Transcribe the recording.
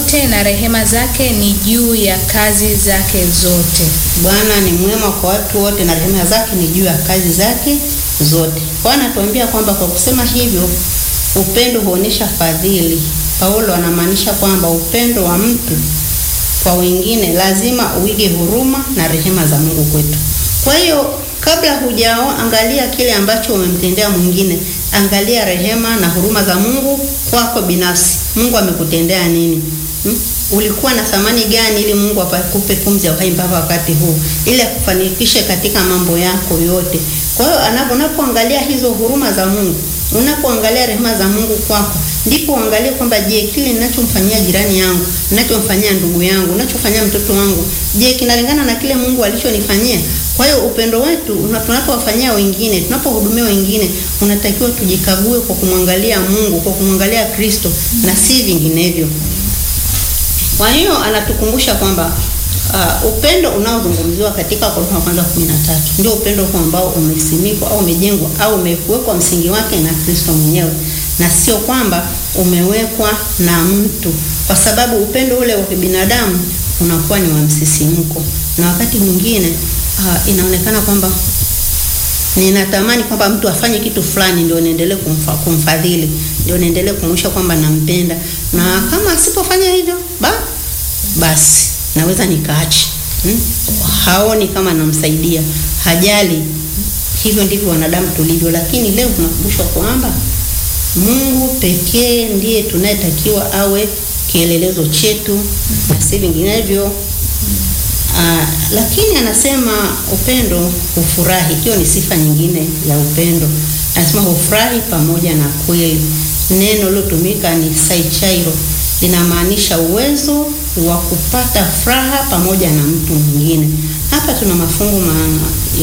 wote na rehema zake ni juu ya kazi zake zote. Bwana ni mwema kwa watu wote na rehema zake ni juu ya kazi zake zote. Kwa hiyo anatuambia kwamba kwa kusema hivyo upendo huonyesha fadhili. Paulo anamaanisha kwamba upendo wa mtu kwa wengine lazima uige huruma na rehema za Mungu kwetu. Kwa hiyo kabla hujaangalia kile ambacho umemtendea mwingine, angalia rehema na huruma za Mungu kwako binafsi. Mungu amekutendea nini? Hmm? Ulikuwa na thamani gani ili Mungu akupe pumzi ya uhai mpaka wakati huu, ili akufanikishe katika mambo yako yote. Kwa hiyo unapoangalia hizo huruma za Mungu, unapoangalia rehema za Mungu kwako, ndipo uangalie kwamba je, kile ninachomfanyia jirani yangu, ninachomfanyia ndugu yangu, ninachofanyia mtoto wangu, je, kinalingana na kile Mungu alichonifanyia? Kwa hiyo upendo wetu tunapowafanyia wengine, tunapohudumia wengine, unatakiwa tujikague kwa kumwangalia Mungu, kwa kumwangalia Kristo na si vinginevyo. Kwa hiyo anatukumbusha kwamba uh, upendo unaozungumziwa katika Korintho wa kwanza 13 ndio upendo huu ambao umesimikwa au umejengwa au umewekwa msingi wake na Kristo mwenyewe, na sio kwamba umewekwa na mtu, kwa sababu upendo ule wa kibinadamu unakuwa ni wa msisimko, na wakati mwingine uh, inaonekana kwamba ninatamani kwamba mtu afanye kitu fulani ndio niendelee kumfa, kumfadhili ndio niendelee kumwisha kwamba nampenda, na kama asipofanya hivyo ba basi naweza nikaachi. Hmm? Haoni kama namsaidia, hajali. Hivyo ndivyo wanadamu tulivyo, lakini leo tunakumbushwa kwamba Mungu pekee ndiye tunayetakiwa awe kielelezo chetu na si vinginevyo. Uh, lakini anasema upendo hufurahi. Hiyo ni sifa nyingine ya upendo. Anasema hufurahi pamoja na kweli. Neno lilotumika ni saichairo, linamaanisha uwezo wa kupata furaha pamoja na mtu mwingine. Hapa tuna mafungu ma,